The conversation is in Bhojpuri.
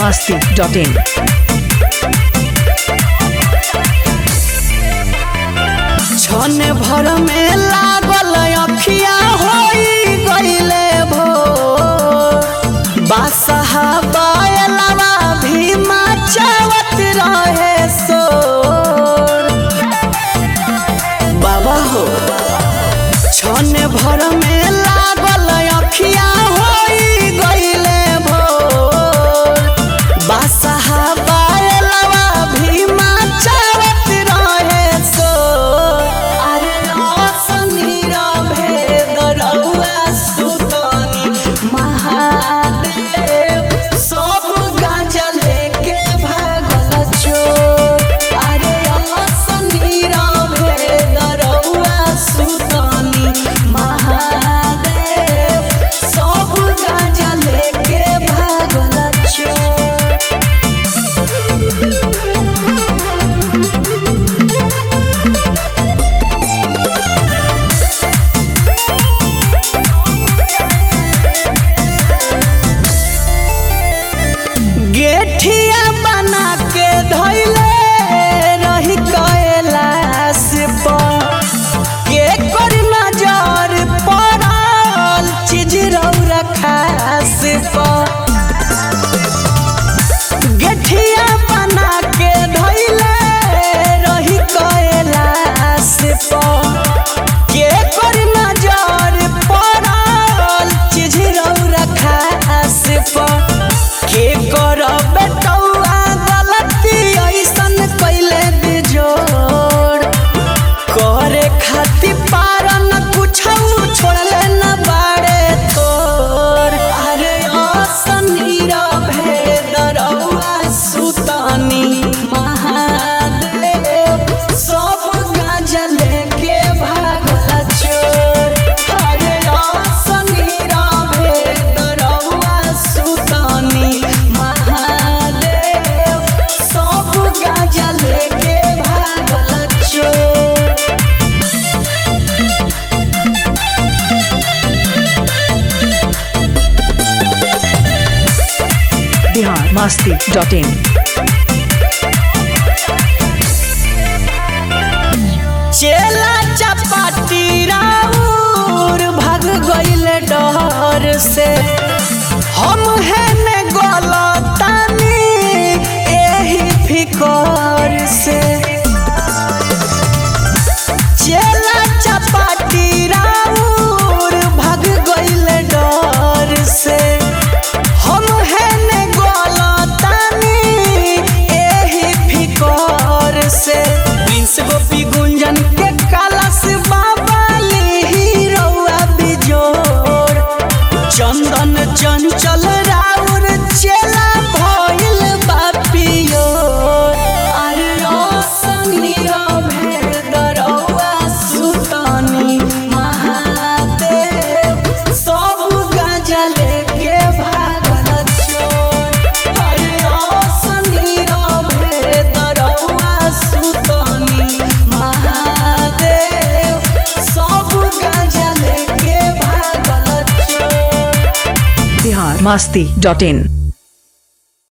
masti.in. छन भर में लागल अखिया होई गईले भो बासहा बायलवा भी मचावत रहे सोर बाबा हो छन भर में लागल अखिया होई गईले भोर बासहा बायलवा भी मचावत रहे सोर अरे असनी भेद रउआ सुतनी महादेव सब गांजा लेके भागल चोर अरे असनी भेद रउआ सुतनी महादेव सब गांजा लेके भागल चोर गेठिया बना के धैले रही कैलाश पर के कर नजर पड़ल चीज रौरा खास पर गेठिया बना के धैले रही कैलाश पर के कर नजर पड़ल चीज रौरा खास पर के कर बेटौआ गलती ऐसन कैले बिजोड़ करे खाती पारन कुछ छोड़ले न बाड़े तोर अरे असनी भेद रउआ सुतनी महादेव सब गांजा लेके भागल चोर अरे असनी भेद रउआ सुतनी महादेव सब गांजा लेके भागल चोर Bihar masti.in. चेला चपाटी राउर भाग गईल डर से हम है ने गलतानी एही फिकर से चेला चपाटी राउर भाग गईल डर से हम है ने गलतानी एही फिकर से प्रिंस गोपी गुंजन के कलश बाबा लिही रउआ बिजोर चंदन चंचल राउर चेला भइल बापियोर अरे असनी भेद रउआ सुतनी महादेव सब गांजा लेके भागल चोर अरे असनी भेद रउआ सुतनी महादेव सब गांजा लेके भागल चोर Bihar masti.in.